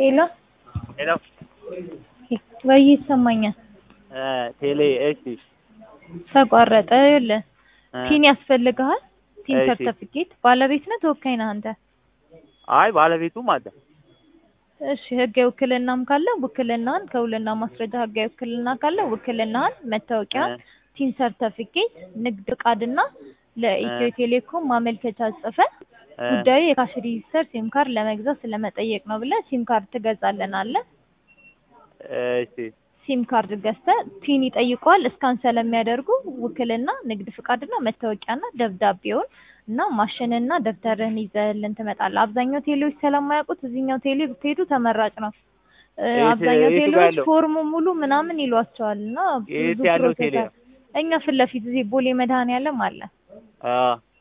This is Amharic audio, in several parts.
ሄሎ ሄሎ ወይ ይሰማኛል። ቴሌ እሺ ተቋረጠ። ይኸውልህ ቲን ያስፈልግሃል። ቲን እሺ። ሰርተፊኬት ባለቤት ነህ ተወካይ ነህ አንተ? አይ ባለቤቱም አለ እሺ ህጋዊ ውክልናም ካለ ውክልናህን ከውልና ማስረጃ ህጋዊ ውክልና ካለ ውክልናህን፣ መታወቂያን፣ ቲን ሰርተፊኬት፣ ንግድ ፍቃድና ለኢትዮ ቴሌኮም ማመልከቻ ጽፈህ እ፣ ጉዳዩ የካሽ ሬጂስተር ሲም ካርድ ለመግዛት ስለመጠየቅ ነው ብለህ ሲም ካርድ ትገዛለናለህ። እሺ ሲም ካርድ ገዝተህ ቲን ይጠይቀዋል። እስካን ስለሚያደርጉ ውክልና፣ ንግድ ፍቃድና መታወቂያና ደብዳቤውን እና ማሽንና ደብተርህን ይዘህልን ትመጣለህ። አብዛኛው ቴሌዎች ስለማያውቁት እዚህኛው ቴሌ ብትሄዱ ተመራጭ ነው። እ፣ የት- አብዛኛው የቱ ጋር ቴሌዎች ያለው? ፎርሙ ሙሉ ምናምን ይሏቸዋል እና የት ብዙ ያለው ፕሮሰስ ቴሌ አለ። እኛ ፊት ለፊት እዚህ ቦሌ መድኃኔዓለም አለ። አ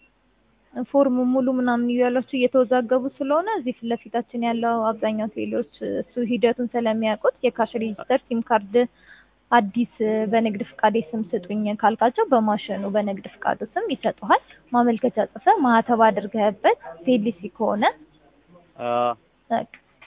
ፎርሙ ሙሉ ምናምን እያሏቸው እየተወዛገቡ ስለሆነ እዚህ ፊት ለፊታችን ያለው አብዛኛው ቴሌዎች እሱ ሂደቱን ስለሚያውቁት የካሽ ሬጂስተር ሲም ካርድ አዲስ በንግድ ፍቃዴ ስም ስጡኝ ካልካቸው በማሽኑ በንግድ ፍቃዱ ስም ይሰጡሃል። ማመልከቻ ጽፈህ ማህተብ አድርገህበት ቴሊሲ ከሆነ አ በቃ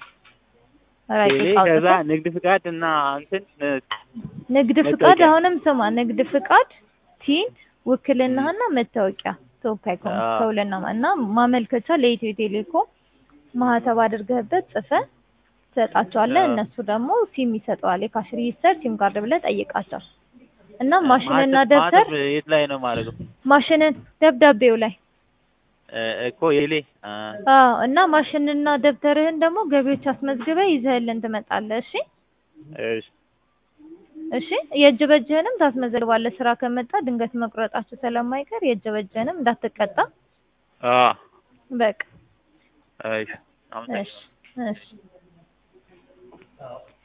ራይት ቴሌ ዕቃ ከዛ አውጥተህ ንግድ ፍቃድ እና እንትን እ፣ ንግድ ፍቃድ መታወቂያ። አሁንም ስማ፣ ንግድ ፍቃድ፣ ቲን፣ ውክልናህና መታወቂያ ተወካይ ከሆንክ አዎ። ከውልና ማ- እና ማመልከቻ ለኢትዮ ቴሌኮም ማህተብ አድርገህበት ጽፈህ ትሰጣቸዋለህ። አዎ። እነሱ ደግሞ ሲም ይሰጠዋል። የካሽ ሬጂስተር ሲም ካርድ ብለህ ጠይቃቸው እና ማሽንና ማህተብ- ደብተር ማህተብ የት ላይ ነው የማደርገው? ማሽንን ደብዳቤው ላይ እ፣ እኮ የቴሌ አ አዎ። እና ማሽንና ደብተርህን ደግሞ ገቢዎች አስመዝግበህ ይዘህልን ትመጣለህ። እሺ እሺ እሺ የእጅ በእጅህንም ታስመዘግባለህ። ስራ ከመጣ ድንገት መቁረጣችሁ ስለማይቀር የእጅ በእጅህንም እንዳትቀጣ። አ በቃ እሺ አመሰግናለሁ። እሺ እሺ